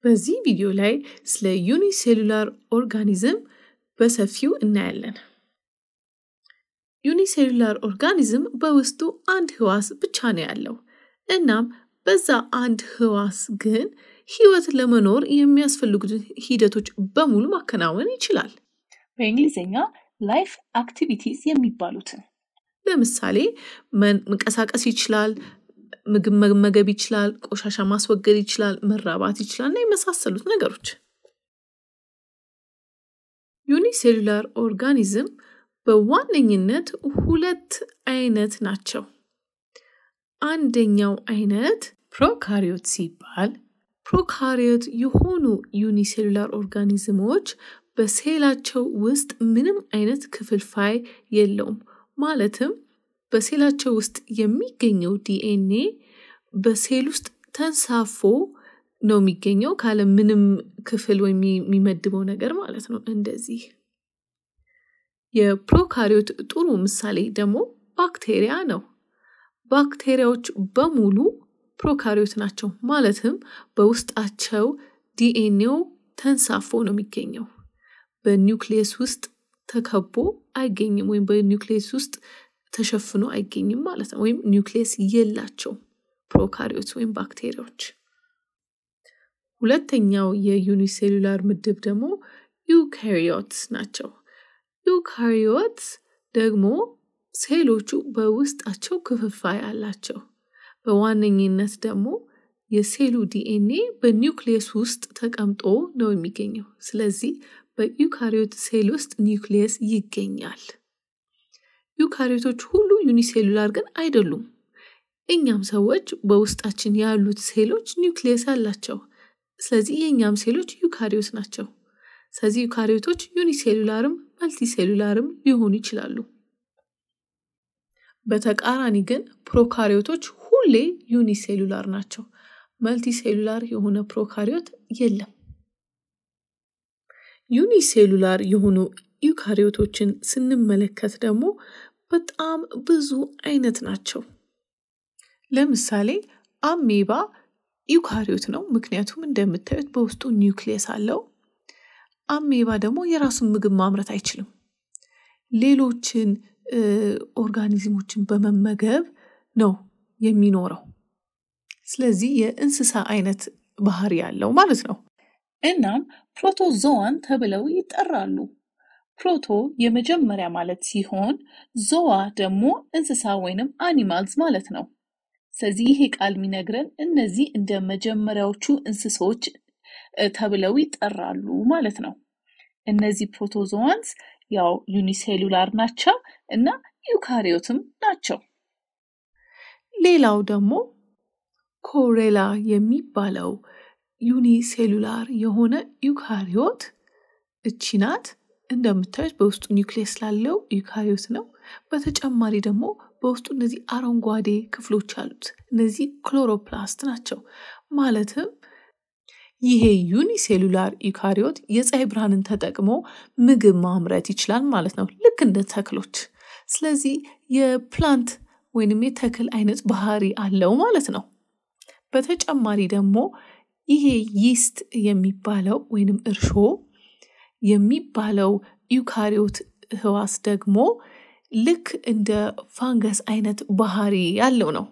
በዚህ ቪዲዮ ላይ ስለ ዩኒሴሉላር ኦርጋኒዝም በሰፊው እናያለን። ዩኒሴሉላር ኦርጋኒዝም በውስጡ አንድ ህዋስ ብቻ ነው ያለው። እናም በዛ አንድ ህዋስ ግን ህይወት ለመኖር የሚያስፈልጉትን ሂደቶች በሙሉ ማከናወን ይችላል። በእንግሊዝኛ ላይፍ አክቲቪቲስ የሚባሉትን ለምሳሌ መንቀሳቀስ ይችላል፣ ምግብ መመገብ ይችላል፣ ቆሻሻ ማስወገድ ይችላል፣ መራባት ይችላል እና የመሳሰሉት ነገሮች። ዩኒሴሉላር ኦርጋኒዝም በዋነኝነት ሁለት አይነት ናቸው። አንደኛው አይነት ፕሮካሪዮት ሲባል ፕሮካሪዮት የሆኑ ዩኒሴሉላር ኦርጋኒዝሞች በሴላቸው ውስጥ ምንም አይነት ክፍልፋይ የለውም። ማለትም በሴላቸው ውስጥ የሚገኘው ዲኤንኤ በሴል ውስጥ ተንሳፎ ነው የሚገኘው ካለ ምንም ክፍል ወይም የሚመድበው ነገር ማለት ነው። እንደዚህ የፕሮካሪዮት ጥሩ ምሳሌ ደግሞ ባክቴሪያ ነው። ባክቴሪያዎች በሙሉ ፕሮካሪዮት ናቸው። ማለትም በውስጣቸው ዲኤንኤው ተንሳፎ ነው የሚገኘው። በኒውክሊየስ ውስጥ ተከቦ አይገኝም ወይም በኒውክሊየስ ውስጥ ተሸፍኖ አይገኝም ማለት ነው። ወይም ኒውክሊየስ የላቸው ፕሮካሪዮት ወይም ባክቴሪያዎች። ሁለተኛው የዩኒሴሉላር ምድብ ደግሞ ዩካሪዮትስ ናቸው። ዩካሪዮትስ ደግሞ ሴሎቹ በውስጣቸው ክፍፋይ አላቸው። በዋነኝነት ደግሞ የሴሉ ዲኤንኤ በኒውክሊየስ ውስጥ ተቀምጦ ነው የሚገኘው። ስለዚህ በዩካሪዮት ሴል ውስጥ ኒውክሊየስ ይገኛል። ዩካሪዮቶች ሁሉ ዩኒሴሉላር ግን አይደሉም። እኛም ሰዎች በውስጣችን ያሉት ሴሎች ኒውክሊየስ አላቸው። ስለዚህ የእኛም ሴሎች ዩካሪዮት ናቸው። ስለዚህ ዩካሪዮቶች ዩኒሴሉላርም መልቲሴሉላርም ሊሆኑ ይችላሉ። በተቃራኒ ግን ፕሮካሪዮቶች ሁሌ ዩኒሴሉላር ናቸው። መልቲሴሉላር የሆነ ፕሮካሪዮት የለም። ዩኒሴሉላር የሆኑ ዩካሪዮቶችን ስንመለከት ደግሞ በጣም ብዙ አይነት ናቸው። ለምሳሌ አሜባ ዩካሪዮት ነው፣ ምክንያቱም እንደምታዩት በውስጡ ኒውክሊየስ አለው። አሜባ ደግሞ የራሱን ምግብ ማምረት አይችልም። ሌሎችን ኦርጋኒዝሞችን በመመገብ ነው የሚኖረው። ስለዚህ የእንስሳ አይነት ባህሪ ያለው ማለት ነው። እናም ፕሮቶዞዋን ተብለው ይጠራሉ። ፕሮቶ የመጀመሪያ ማለት ሲሆን ዞዋ ደግሞ እንስሳ ወይንም አኒማልስ ማለት ነው። ስለዚህ ይሄ ቃል የሚነግረን እነዚህ እንደ መጀመሪያዎቹ እንስሶች ተብለው ይጠራሉ ማለት ነው። እነዚህ ፕሮቶዞዋንስ ያው ዩኒሴሉላር ናቸው እና ዩካሪዮትም ናቸው። ሌላው ደግሞ ኮሬላ የሚባለው ዩኒሴሉላር የሆነ ዩካሪዮት እቺ ናት። እንደምታዩት በውስጡ ኒውክሊየስ ስላለው ዩካሪዮት ነው። በተጨማሪ ደግሞ በውስጡ እነዚህ አረንጓዴ ክፍሎች አሉት። እነዚህ ክሎሮፕላስት ናቸው። ማለትም ይሄ ዩኒሴሉላር ዩካሪዮት የፀሐይ ብርሃንን ተጠቅሞ ምግብ ማምረት ይችላል ማለት ነው፣ ልክ እንደ ተክሎች። ስለዚህ የፕላንት ወይንም የተክል አይነት ባህሪ አለው ማለት ነው። በተጨማሪ ደግሞ ይሄ ይስት የሚባለው ወይንም እርሾ የሚባለው ዩካሪዮት ህዋስ ደግሞ ልክ እንደ ፋንገስ አይነት ባህሪ ያለው ነው።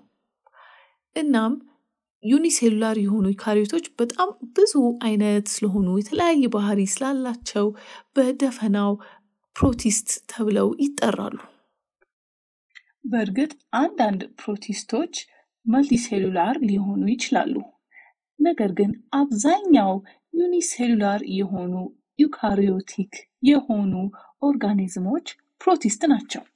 እናም ዩኒሴሉላር የሆኑ ዩካሪዮቶች በጣም ብዙ አይነት ስለሆኑ የተለያየ ባህሪ ስላላቸው በደፈናው ፕሮቲስት ተብለው ይጠራሉ። በእርግጥ አንዳንድ ፕሮቲስቶች መልቲሴሉላር ሊሆኑ ይችላሉ። ነገር ግን አብዛኛው ዩኒሴሉላር የሆኑ ዩካሪዮቲክ የሆኑ ኦርጋኒዝሞች ፕሮቲስት ናቸው።